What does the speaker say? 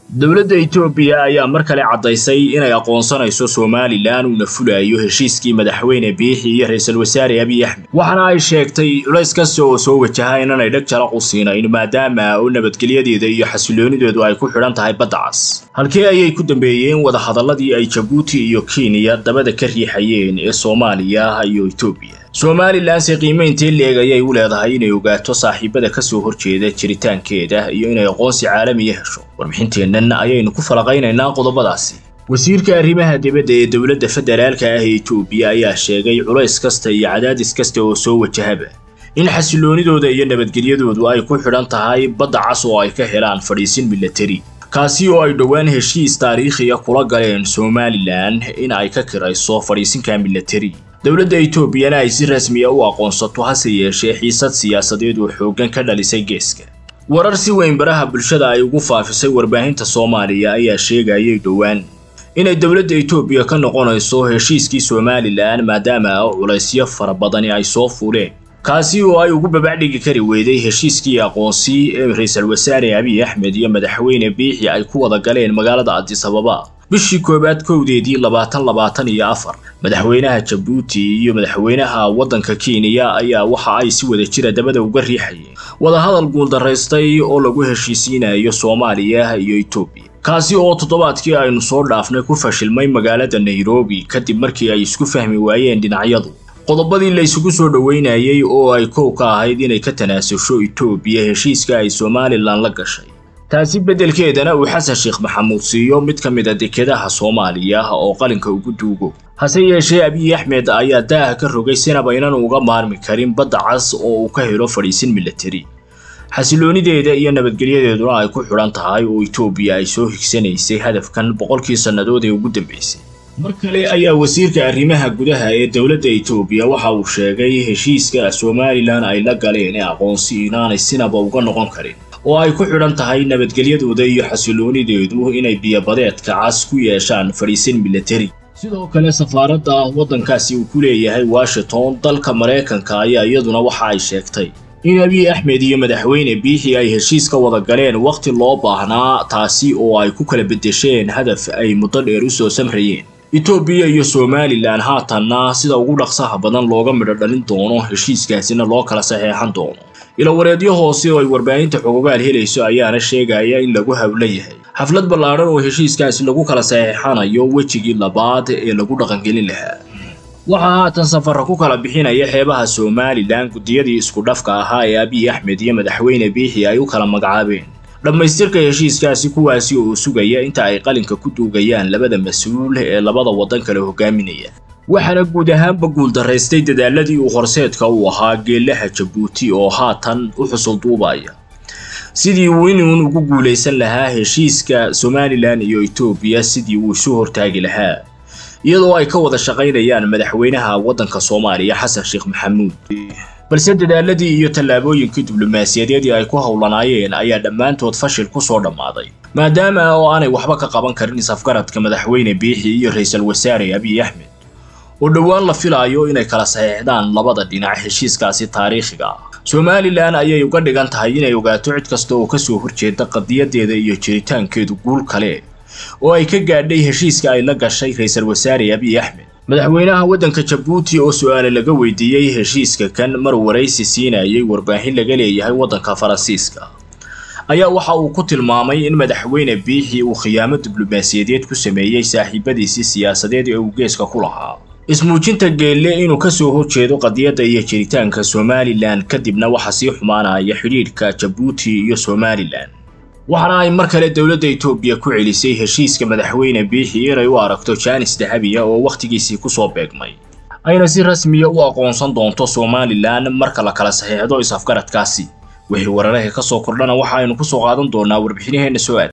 dowladda etoobiya ayaa mar kale caddaysay inay aqoonsanayso somalilan uuna fulayo heshiiskii madaxweyne biixi iyo ra-iisul wasaare abiy axmed waxaana ay sheegtay culays kasta oo soo wajaha inanay dheg jala qusiinayn maadaama oo nabadgelyadeeda iyo xasiloonideedu ay ku xidhan tahay badda cas halkii ayay ku dambeeyeen wadahadalladii ay jabuuti iyo kenya dabada ka riixayeen ee soomaaliya iyo etoobiya somalilanse qiimayntii leeg ayay u leedahay inay ogaato saaxiibada kasoo horjeeda jiritaankeeda iyo inay aqoonsi caalamiya hesho warbixinteennan ayaynu ku falaqaynaynaa qodobadaasi wasiirka arrimaha dibadda ee dowladda federaalka ah ee etoobiya ayaa sheegay culays kasta iyo cadaadis kasta oo soo wajahaba in xasiloonidooda iyo nabadgelyadoodu ay ku xidhan tahay badda cas oo ay ka helaan fadhiisin milatari kaasi oo ay dhowaan heshiis taariikhiya kula galeen somalilan in ay ka kirayso fadhiisinka milatari dowladda etoobiyana ay si rasmiya u aqoonsato hase yeeshee xiisad siyaasadeed oo xooggan ka dhalisay geeska warar si weyn baraha bulshada ay ugu faafisay warbaahinta soomaaliya ayaa sheegayay dhowaan inay dowladda etoobiya ka noqonayso heshiiskii somalilan maadaama culaysyo fara badani ay soo fuuleen kaasi oo ay ugu babacdhigi kari weyday heshiiskii aqoonsi ee ra-iisul wasaare abiy axmed iyo madaxweyne biixi ay ku wada galeen magaalada adis ababa bishii koowaad kowdeedii labaatan labaatan iyo afar madaxweynaha jabuuti iyo madaxweynaha waddanka kenya ayaa waxa ay si wada jira dabada uga riixayeen wadahadal guuldaraystay oo lagu heshiisiinayo soomaaliya iyo etoobiya kaasi oo toddobaadkii aynu soo dhaafnay ku fashilmay magaalada nairobi kadib markii ay isku fahmi waayeen dhinacyadu qodobadii la isugu soo dhoweynayay oo ay kow ka ahayd inay ka tanaasusho etoobiya heshiiska ay somalilan la gashay taasi beddelkeedana uu xasan sheekh maxamuud siiyo mid ka mid a dekedaha soomaaliya oo qalinka ugu duugo hase yeeshee abiy axmed ayaa daaha ka rogay sinaba inan uga maarmi karin badda cas oo uu ka helo fadhiisin milatari xasiloonideeda iyo nabadgelyadeeduna ay ku xidhan tahay oo etoobiya ay soo higsanaysay hadafkan boqolkii sannadood ee ugu dambaysay mar kale ayaa wasiirka arrimaha gudaha ee dowladda etoobiya waxa uu sheegay heshiiska somalilan ay la galeen ee aqoonsi inaanay sinaba uga noqon karin oo ay ku xidhan tahay nabadgelyadooda iyo xasiloonideedu inay biyobadeedka cas ku yeeshaan fadhiisin milatari sidoo kale safaaradda waddankaasi uu ku leeyahay washington dalka maraykanka ayaa iyaduna waxa ay sheegtay in abiy axmed iyo madaxweyne biixi ay heshiis ka wada galeen wakhti loo baahnaa taasi oo ay ku kala beddesheen hadaf ay muddo dheer u soo samrayeen etoobiya iyo somalilan haatanna sida ugu dhaqsaha badan looga midho dhalin doono heshiiskaasina loo kala saxeexan doono ilawareedyo hoose oo ay warbaahinta xogogaal helayso ayaana sheegaya in lagu hawla yahay xaflad ballaadhan oo heshiiskaasi lagu kala saxeexanayo wejigii labaad ee lagu dhaqangelin lahaa waxaa haatan safarra ku kala bixinaya xeebaha somalilan guddiyadii isku dhafka ahaa ee abiy axmed iyo madaxweyne biixi ay u kala magacaabeen dhammaystirka heshiiskaasi kuwaasi oo sugaya inta ay qalinka ku duugayaan labada mas-uul ee labada waddan kale hogaaminaya waxaana guud ahaanba guuldaraystay dadaaladii uu horseedka u ahaa geelaha jabuuti oo haatan u xusul duubaya sidii uu inuun ugu guulaysan lahaa heshiiska somalilan iyo etoobiya sidii uu isu hortaagi lahaa iyadoo ay ka wada shaqaynayaan madaxweynaha waddanka soomaaliya xasan sheekh maxamuud balse dadaaladii iyo tallaabooyinkii diblomaasiyadeedii ay ku howlanaayeen ayaa dhammaantood fashil ku soo dhammaaday maadaama oo aanay waxba ka qaban karin isafgaradka madaxweyne biixi iyo ra-iisul wasaare abiy axmed oo dhowaan la filaayo inay kala saxeexdaan labada dhinac heshiiskaasi taariikhiga ah somalilan ayay uga dhigan tahay inay ogaato cid kasta oo kasoo horjeeda qadiyadeeda iyo jiritaankeedu guul kale oo ay ka gaadhay heshiiska ay la gashay ra-iisul wasaare abiy axmed madaxweynaha waddanka jabuuti oo su-aale laga weydiiyey heshiiska kan mar waraysi siinayay warbaahin laga leeyahay waddanka faransiiska ayaa waxa uu ku tilmaamay in madaxweyne biixi uu khiyaamo diblomaasiyadeed ku sameeyey saaxiibadiisii siyaasadeed ee uu geeska ku lahaa ismuujinta geelle inuu ka soo horjeedo qadiyadda iyo jiritaanka somalilan kadibna waxa sii xumaanaya xidhiidhka jabuuti iyo somalilan waxaana ay mar kale dowladda etoobiya ku celisay heshiiska madaxweyne biixi inay u aragto jaanis dahabiya oo wakhtigiisii kusoo beegmay ayna si rasmiya u aqoonsan doonto somalilan marka la kala saxeexdo is-afgaradkaasi wixii wararaha ka soo kordhana waxa aynu ku soo qaadan doonaa warbixinaheenna soo aad